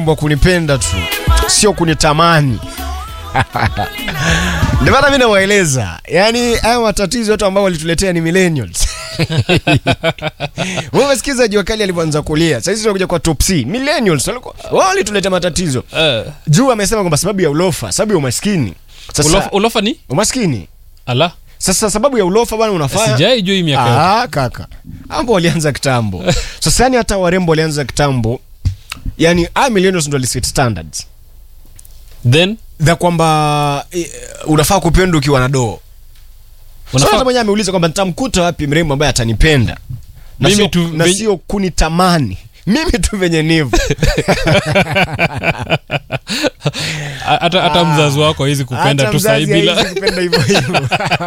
wa kunipenda tu sio kunitamani ndio maana mi nawaeleza yaani haya matatizo yote ambao walituletea ni millennials Wewe umesikiza jua kali alivyoanza kulia sasa hizi tunakuja kwa top C millennials walikuwa wao walituletea matatizo Eh, juu amesema kwamba sababu ya ulofa sababu ya umaskini sasa ulofa, ulofa ni umaskini ala sasa sababu ya ulofa bwana unafanya sijai juu hii miaka yote. Ah, kaka ambo walianza kitambo sasa yani hata warembo walianza kitambo yani a millennials ndo waliset standards then za kwamba eh, unafaa kupenda ukiwa na doo Unafaa- Sasa mwenyewe ameuliza kwamba nitamkuta wapi mrembo ambaye atanipenda na Mimi sio, tu na venye- sio kunitamani mimi tu venye nivo a- hata hata mzazi wako hawezi kupenda Hata tu sahi mzazi bila hawezi kupenda hivyo hivyo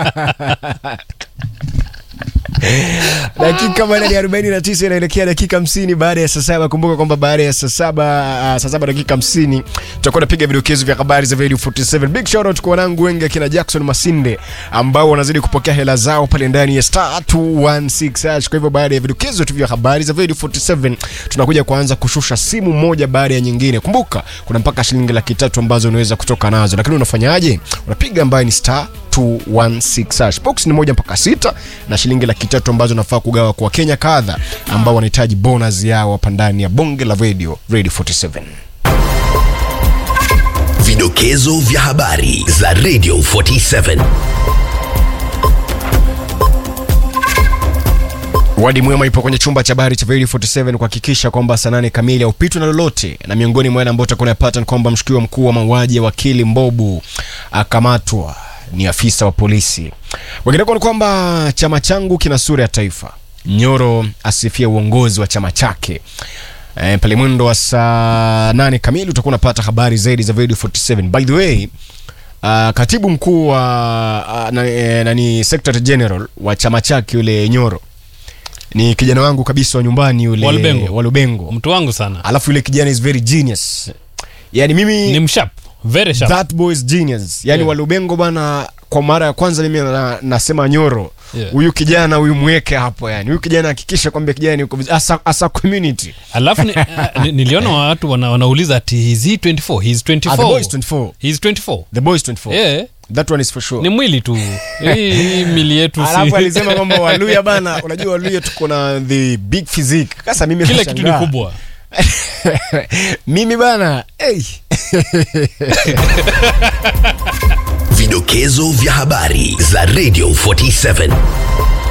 dakika baada ya 49 inaelekea dakika 50 baada ya saa saba kumbuka kwamba baada ya saa saba uh, saa saba dakika 50 tutakuwa napiga vidokezo vya habari za Radio 47 big shout out kwa wanangu wengi akina Jackson Masinde ambao wanazidi kupokea hela zao pale ndani ya star 216 hash kwa hivyo baada ya vidokezo tu vya habari za Radio 47 tunakuja kuanza kushusha simu moja baada ya nyingine kumbuka kuna mpaka shilingi laki tatu ambazo unaweza kutoka nazo lakini unafanyaje unapiga ambayo ni star 216 hash box ni moja mpaka sita na shilingi laki tatu ambazo unafaa kugawa kwa wakenya kadha ambao wanahitaji bonus yao hapa ndani ya bonge la radio radio 47 Vidokezo vya habari za Radio 47. Wadi Mwema ipo kwenye chumba cha habari cha Radio 47 kuhakikisha kwamba saa nane kamili haupitwi na lolote, na miongoni mwa yale ambayo utakuwa unayapata ni kwamba mshukiwa mkuu wa mauaji ya wakili Mbobu akamatwa, ni afisa wa polisi. Wengineko ni kwamba chama changu kina sura ya taifa. Nyoro asifia uongozi wa chama chake. E, pale mwendo wa saa nane kamili utakuwa unapata habari zaidi za Radio 47. By the way, Uh, katibu mkuu wa uh, na, eh, nani secretary general wa chama chake yule Nyoro ni kijana wangu kabisa wa nyumbani yule Walubengo. Walubengo. mtu wangu sana Alafu yule kijana is very genius. Yani mimi ni mshap very sharp that boy is genius. Yani Yeah. Walubengo bana, kwa mara ya kwanza mimi na, nasema Nyoro Yeah. huyu kijana huyu mweke hapo, yani huyu kijana hakikisha kwamba kijana yuko vizuri. asa, asa community. alafu ni, ni, niliona watu wana, wanauliza ati is he 24 he is 24 Ah, the boy is 24. he is 24 The boy is 24. yeah That one is for sure. ni mwili tu hii hii mili yetu alafu si alisema kwamba waluya bana unajua waluya tuko na the big physique sasa mimi kila kitu ni nashangaa. kubwa mimi bana hey. Vidokezo vya habari za Radio 47.